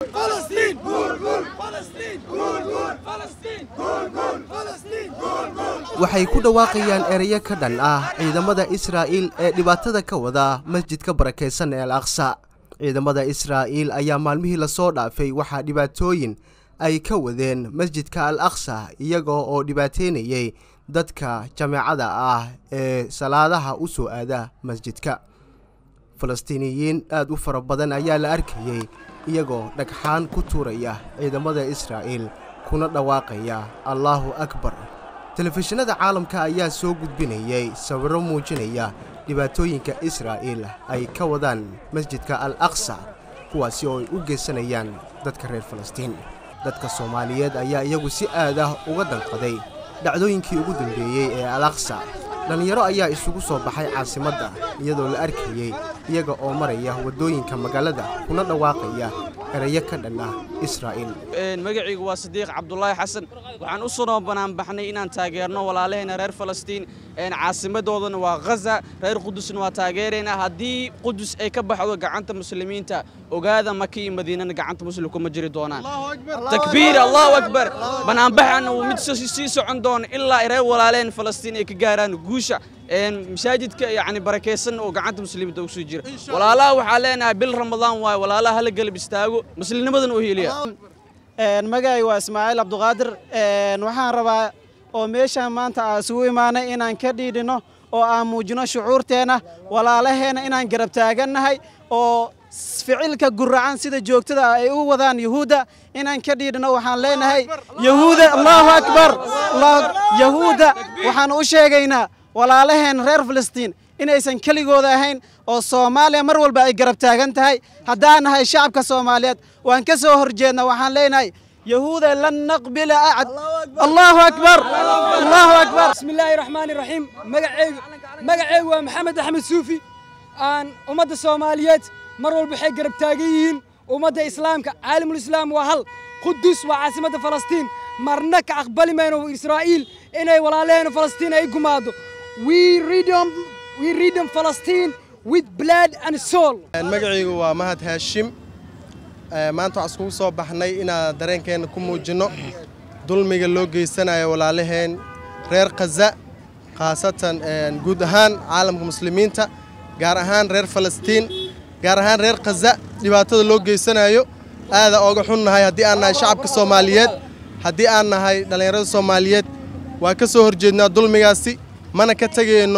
waxay ku dhawaaqayaan erayo ka dhan ah ciidamada israa'iil ee dhibaatada ka wada masjidka barakaysan ee al aqsa ciidamada israa'iil ayaa maalmihii lasoo dhaafay waxaa dhibaatooyin ay ka wadeen masjidka al aqsa iyagoo oo dhibaateynayay dadka jameecada ah ee salaadaha u soo aada masjidka falastiiniyiin aad u fara badan ayaa la arkayey iyagoo dhagxaan ku tuuraya ciidamada israa'iil kuna dhawaaqaya allaahu akbar telefishinada caalamka ayaa soo gudbinayay sawirro muujinaya dhibaatooyinka israa'iil ay ka wadaan masjidka al aqsa kuwaasi oo ay u geysanayaan dadka reer falastiin dadka soomaaliyeed ayaa iyagu si aad ah uga danqaday dhacdooyinkii ugu dambeeyey ee al aqsa dhallinyaro ayaa isugu soo baxay caasimadda iyadoo la arkayey iyaga oo maraya waddooyinka magaalada kuna dhawaaqaya erayo ka dhan ah israa'iil magacaygu waa sadiiq cabdulaahi xasan waxaan u soo banaanbaxnay inaan taageerno walaalaheena reer falastiin caasimadoodana waa ghaza reer qudusna waa taageeraynaa haddii qudus ay ka baxdo gacanta muslimiinta ogaada maka iyo madiinana gacanta muslimku ma jiri doonaan takbiir allahu akbar banaanbaxana wuu mid sii socon doona ilaa reer walaalaheen falastiin ay ka gaaraan guusha masaajidka yani barakaysan oo gacanta muslimiinta ugu soo jira walaalaha waxaa leenahay bil ramadaan waaye walaalaha hala galab istaago muslimnimadan u heliya magacay waa ismaaciil cabduqaadir waxaan rabaa oo meeshaan maanta aa isugu imaanay inaan ka dhiidhino oo aan muujino shucuurteenna walaalaheenna inaan garab taagannahay oo ficilka guracan sida joogtada ay u wadaan yuhuudda inaan ka dhiidhino waxaan leenahay yahuuda allahu akbar yahuudda waxaan u sheegaynaa walaalaheen reer filistiin inaysan keligooda ahayn oo soomaaliya mar walba ay garab taagan tahay haddaan nahay shacabka soomaaliyeed waan ka soo horjeedna waxaan leenahay yahuuda lan naqbila acad allahu akbar allahu akbar bismi illaahi raxmaani raxiim magaceygu magaceygu waa maxamed axmed suufi aan ummadda soomaaliyeed mar walba waxay garab taagan yihiin ummadda islaamka caalamul islaam waa hal qudus waa caasimadda falastiin marna ka aqbali mayno israa'iil inay walaalaheena falastiin ay gumaado we freedom we freedom Palestine with blood and soul magacaygu waa mahad haashim maanta waxaan iskugu soo baxnay inaan dareenkeena ku muujinno dulmiga loo geysanayo walaalaheen reer khaza khaasatan guud ahaan caalamka muslimiinta gaar ahaan reer falastiin gaar ahaan reer khaza dhibaatada loo geysanayo aada ooga xunnahay haddii aan nahay shacabka soomaaliyeed haddii aan nahay dhallinyarada soomaaliyeed waa ka soo horjeednaa dulmigaasi mana ka tegayno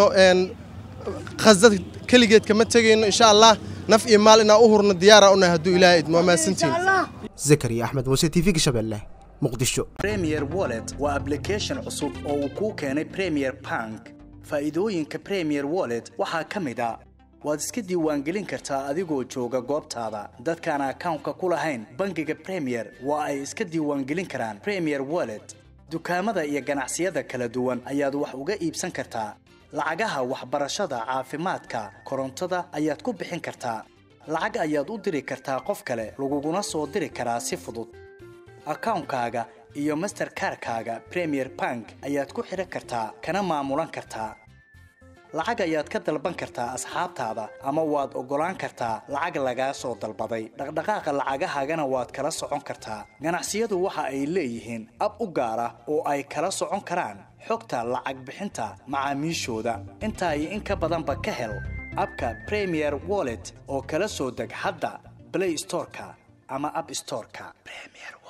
khaza keligeed kama tegayno insha allah naf iyo maal inaan u hurno diyaara unahay hadduu ilaahay idmo waa mahadsantiin zakariya axmed muuse t v-ga shabeelle muqdisho premier wallet waa application cusub oo uu kuu keenay premier bank faa'iidooyinka premier wallet waxaa ka mid a waad iska diiwaangelin kartaa adigoo jooga goobtaada dadkaan akawnka ku lahayn bangiga premier waa ay iska diiwaangelin karaan premier wallet dukaamada iyo ganacsiyada kala duwan ayaad wax uga iibsan kartaa lacagaha waxbarashada caafimaadka korontada ayaad ku bixin kartaa lacag ayaad u diri kartaa qof kale laguguna soo diri karaa si fudud akawnkaaga iyo masterkarkaaga premier bank ayaad ku xidhan kartaa kana maamulan kartaa lacag ayaad ka dalban kartaa asxaabtaada ama waad oggolaan kartaa lacag lagaa soo dalbaday dhaqdhaqaaqa lacagahaagana waad kala socon kartaa ganacsiyadu waxa ay leeyihiin ab u gaar ah oo ay kala socon karaan xogta lacag bixinta macaamiishooda intaa iyo in ka badanba ka hel abka premier wallet oo kala soo deg hadda blay storeka ama ab storeka